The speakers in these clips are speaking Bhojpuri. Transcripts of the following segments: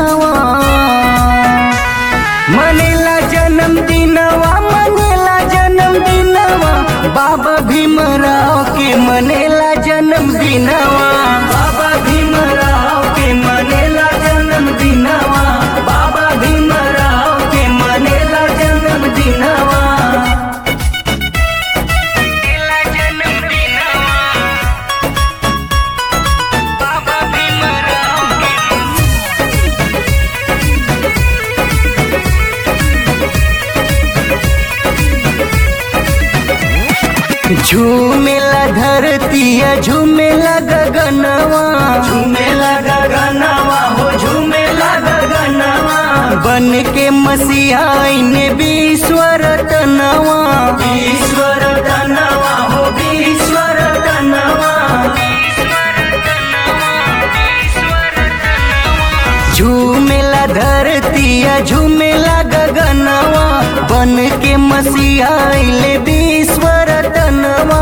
दिनवा मनेला जन्म दिनवा मनेला जन्म दिनवा बाबा भीमराव के मनेला जन्म दिनवा बाबा भीमराव के मनेला जन्म दिनवा बाबा भीमराव के मनेला जन्म दिनवा बाबा भीमराव के झूमेला धरतिया झूमेला गगनवा झूमेला गगनवा हो झूमेला गगनवा बन के मसीहाइन बीश्वर तनवा ईश्वर तनवा हो ईश्वर तनवा झूमेला धरतिया झूमेला गगनवा बन के मसीहाइले बीश्वर तनवा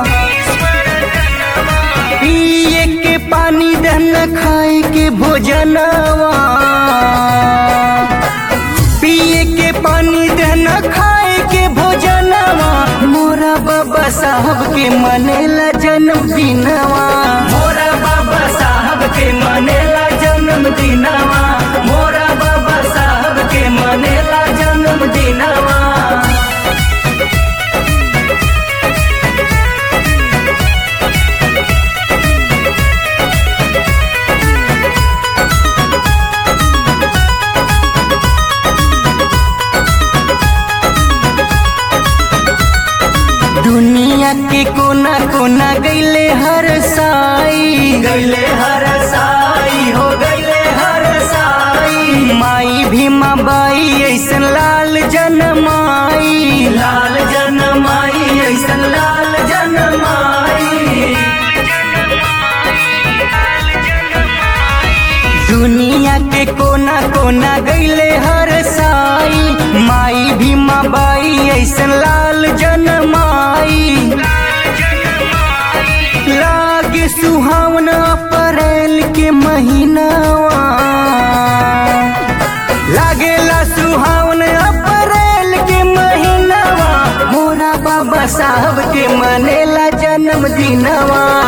पिए के पानी दन खाए के भोजनवा पिए के पानी दन खाए के भोजनवा मोरा बाबा साहब के मनेला जन्म दिनवा मोरा बाबा साहब के मनेला जन्म दिनवा मोरा बाबा साहब के मनेला जन्म दिनवा दुनिया के कोना कोना गईले हर साई गईले हर साई हो गईले हर साई माई भीमा बाई ऐसन लाल जनमाई लाल जनमाई ऐसन लाल जनमाई दुनिया के कोना कोना गईले हर साई माई भीमा बाई ऐसन लाल जनमाई लागे सुहावन अप्रैल के महीनावा लागेला सुहावन अप्रैल के महीनावा मोरा बाबा साहब के मनेला जन्म दिनवा